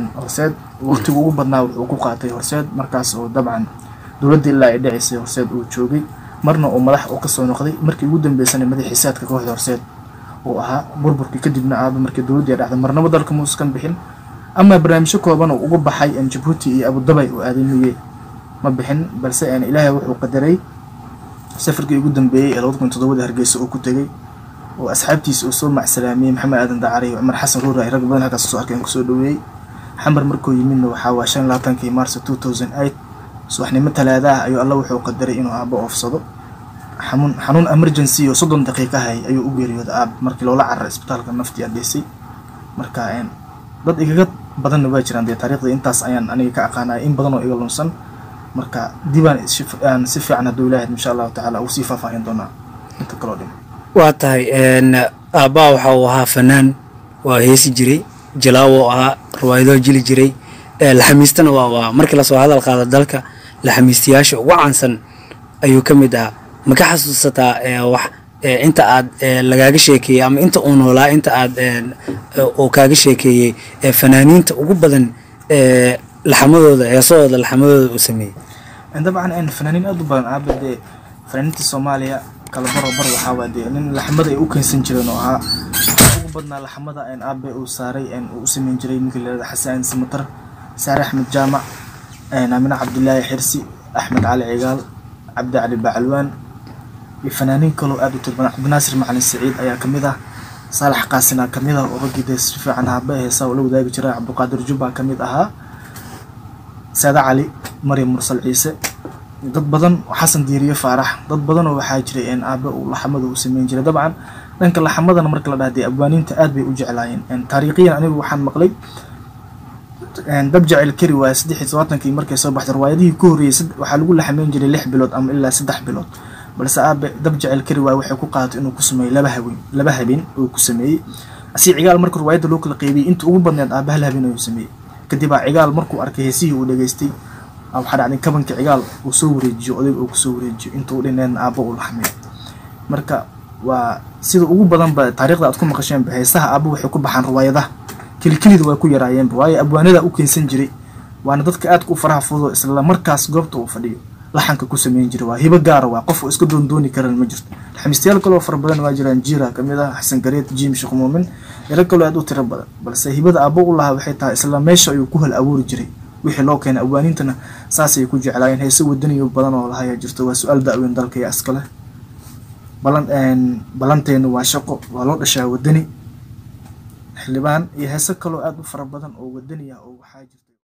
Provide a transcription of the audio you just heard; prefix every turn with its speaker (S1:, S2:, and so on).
S1: horseed waqtigu ugu badnaa wuxuu ku qaatay horseed markaas oo dabcan dowladda ilaa ay dhacaysay horseed uu joogay marna uu madax uu kasoo noqday markii ugu dambeysana madaxiisaadka kooxda horseed uu ahaa burburkii kadibna aaba markii dowladdii ay dhacday marnaba dalka muuskan bixin ama barnaamijyo kooban uu uga baxay jabuuti iyo abudabay uu aaday miye ma bixin balse ilaahay wuxuu qadaray safarkii ugu dambeeyey ee labada kun toddobada hargeysa uu ku tegey oo asxaabtiisa uu soo macsalaamiyey maxamed aadan dacari iyo cumar xasan ruura ay rag badan halkaas soo arkeen kusoo dhaweeyey xamar markuu yimidna waxaa waa shan labaatankii maarso two thousand eight subaxnimo talaada ah ayuu alla wuxuu qadaray inuu aabo oofsado xanuun xanuun emergency oo soddon daqiiqa hay ayuu u geeriyooda aab markii loola cararay isbitaalka naftii adheysay marka dad igaga badanna waa jiraan dee taariikhda intaas ayaan aniga ka aqaanaya in badan oo iga lunsan marka dibaan aan si fiican hadduu ilaahay insha allahu tacaala uu sii faahfaahin doonaa inta kaloo dhima
S2: waa tahay aabbaa waxa uu ahaa fanaan waa heesi jiray jalaawo ahaa riwaayadoo jili jiray laxamiistana waa waa markii lasoo hadal qaado dalka laxamiistayaasha ugu caansan ayuu ka mid ahaa ma ka xasuusataa wax inta aad lagaaga sheekeeyey ama inta uu noolaa inta aad uu kaaga sheekeeyey fanaaniinta ugu badan laxamadooda heesahooda laxamadooda uu sameeyey
S1: dabcan fanaaniin aad u badan aabe dee fanaaniinta soomaaliya kala baro bar waxaa waa dee nin laxmada ay u keensan jireen oo ahaa ugu badnaa laxmada aabe uu saaray uu u sameyn jiray ninkii la yihahda xasan samatar saare axmed jaamac amine cabdilaahi xirsi axmed cali cigaal cabdi cali bacalwaan iyo fanaaniin kaloo aad u tirbadan cabdinaasir macalin saciid ayaa kamid ah saalax qaasina kamid ah oo raggii dee si fiican haaba heesaa oo la wadaagi jiray cabdiqaadir jubba kamid ahaa saada cali maryam mursal ciise dad badan xasan diiriye faarax dad badanoo waxaa jiray aabe uu laxamada uu sameyn jiray dabcan dhanka laxamadana marka la dhahdee abwaaniinta aad bay u jeclaayeen taariikhiyan anigu waxaan maqlay dab jecel kari waaye saddex iyo todobaatankii markay soo baxday riwaayadihii ku horreeyey waxaa lagu laxameyn jiray lix bilood ama ilaa saddex bilood balse aabe dab jecel kari waaye waxay ku qaadatay inuu ku sameeyey laba haween laba habeen uu ku sameeyey asi cigaal marka riwaayadda loo kala qeybiyey inta ugu badneed aabe hal habeen ayuu sameeyey kadib aa cigaal markuu arkay heesihii uu dhageystay waxaa dhacday kabanka cigaal uu soo wareejiyo odayg uu kusoo wareejiyo inta u dhineedna aabba uu laxmeeyo marka waa sida ugu badanba taariikhda aad ku maqasheenba heesaha aabba waxay ku baxaan riwaayadaha kelikelida waa ku yaraayeenba waayo abwaanada u keensan jiray waana dadka aadka u faraha fudo isla markaas goobta uu fadhiyo laxanka ku sameyn jiray waa hibo gaara waa qof iska doondooni karan ma jirto laxamiistayaal kaloo fara badan waa jiraan jiira kamid ah xasan gareed jim sheekh muumin ilo kaloo aad u tiro badan balse hibada aabbo u lahaa waxay tahay isla meesha ayuu ku hal abuuri jiray wixii loo keenay abwaaniintana saasay ku jeclaayeen heese wadaniyo badan oo lahayaa jirto waa su-aal da-weyn dalka iyo iskale balan balanteenu waa shaqo waa loo dhashaa wadani xildhibaan iyo heese kaloo aad u fara badan oo wadani ah oo waxaa jirta